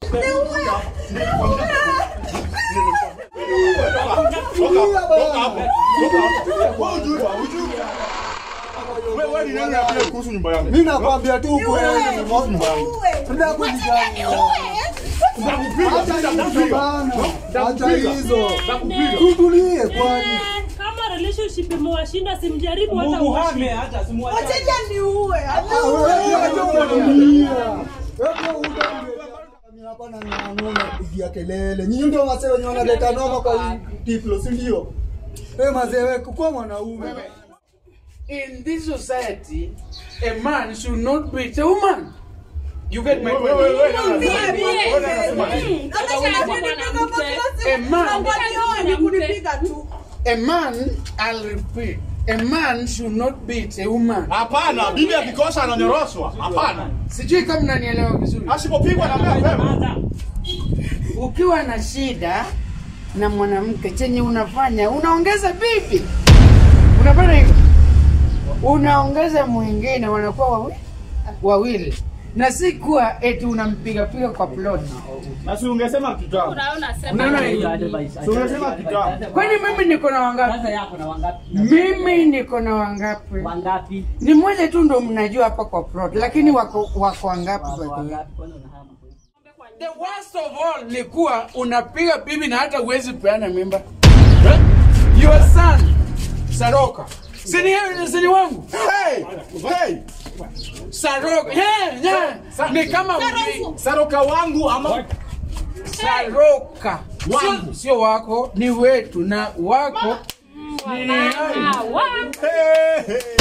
kuhusu nyumba yangu. Mimi nakwambia tu ukweli. Tunataka kujigania. Acha hizo. Tutulie kwani. kama relationship imewashinda simjaribu hata Mungu uwashi. hame hata simuache. Wacha niue. Ah, wewe acha kutulia. Wewe uda hapa na ng'ang'o kupigia kelele. Nyinyi ndio wasee wenye wanaleta noma kwa hii tiplo, si ndio? Wewe mazee wewe kwa mwanaume. In this society, a man should not beat a woman. You get my point? A man, kunipiga tu. a man, I'll repeat, a man should not beat a woman. Hapana, bibi akikosa ananyoroswa. Hapana. Sijui kama mnanielewa vizuri. Asipopigwa na mea Ukiwa na shida na mwanamke, chenye unafanya unaongeza bibi, unafanya hivyo, unaongeza mwingine, wanakuwa wawi, wawili na si kuwa eti unampiga piga kwa plot. Na si ungesema kitabu. Unaona hiyo? Si ungesema kitabu. Kwani mimi niko na wangapi? Sasa yako na wangapi? Mimi niko na wangapi? Wangapi? Ni mmoja tu ndo mnajua hapa kwa plot, lakini wako wako wangapi? by the way? Wangapi? Kwani unahama? The worst of all ni kuwa unapiga bibi na hata uwezi peana mimba. Your son Saroka. Sini sini wangu. Hey! Hey! Saroka. Hey, yeah. Ni kama ujui. Saroka wangu ama Saroka. Wangu. Sio, sio wako, ni wetu na wako ni Ah, wa- Hey, hey.